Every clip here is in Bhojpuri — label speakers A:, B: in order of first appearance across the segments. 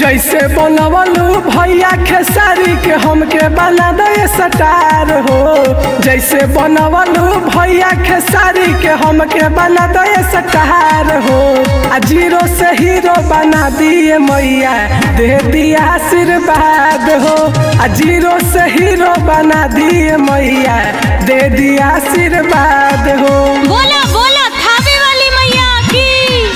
A: जैसे बनवलू भैया खेसारी के हमके बना दे सटार हो जैसे बनवलू भैया खेसारी के हमके बना दे सटार हो आ जीरो से हीरो बना दिए मैया दे दिया आशीर्वाद हो आ जीरो से हीरो बना दिए मैया दे दिया आशीर्वाद हो
B: बोला बोला थावे वाली मैया की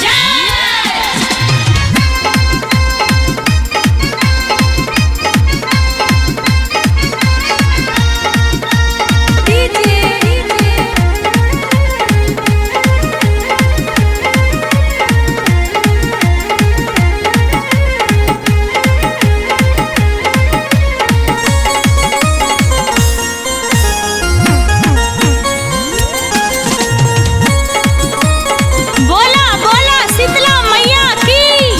B: बोला बोला शीतला मैया की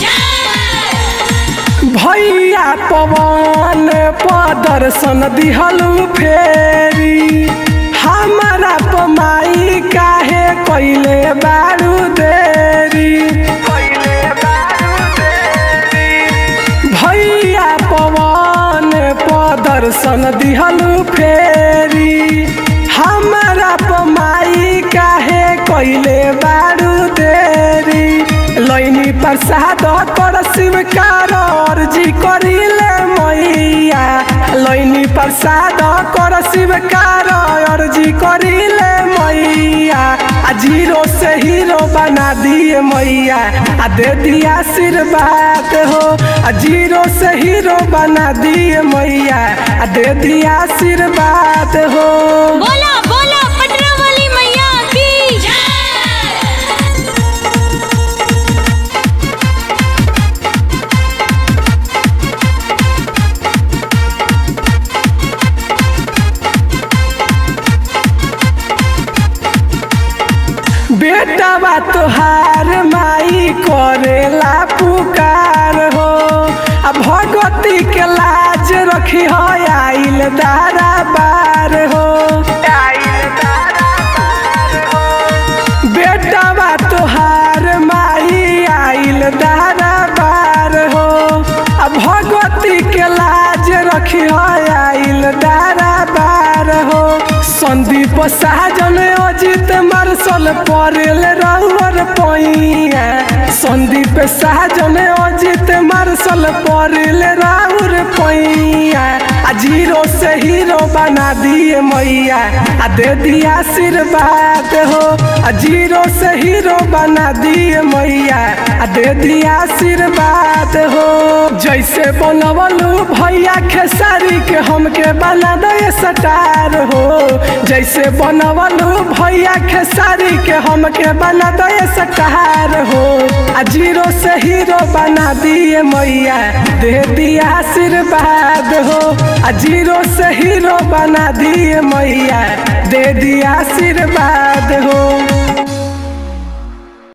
A: भैया पवन प्रदर्शन दिहलू फेरी हमारा पमाई काहे कैले बारू देरी भैया पवन प्रदर्शन दिहलू फेरी हमारा पमाई काहे कैले बारू देरी लैनी प्रसाद कर शिवकार अर्जी करिले मैया लैनी प्रसाद कर शिवकार अर्जी करिले मैया आ जीरो से हीरो बना दिए मैया आ दे दिया आशीर्वाद हो आ जीरो से हीरो बना दिए मैया आ दे दिया आशीर्वाद हो
B: बोला बोला पटना वाली मैया की
A: बेटा बा तोहार माई करेला पुकार हो आ भगवती के लाज रखी हो आइल दारा बार हो बेटा बा तोहार माई आइल दारा बार हो आ भगवती के लाज रखी हो आइल दारा बार हो संदीप साजन अजित मार्शल परेल रउर पैया संदीप साजन अजित मार्शल परेल राउर पैया आ जीरो से हीरो बना दिए मैया आ दे दिया आशीर्वाद हो आ जीरो से हीरो बना दिए मैया आ दे दिया आशीर्वाद हो जैसे बनवलू भैया खेसारी के हमके बना दे सटार हो जैसे बनवलू भैया खेसारी के हमके बना दे सटार हो आ जीरो से हीरो बना दिए मैया दे दिया आशीर्वाद हो आ जीरो से हीरो बना दिए मैया दे दिया आशीर्वाद हो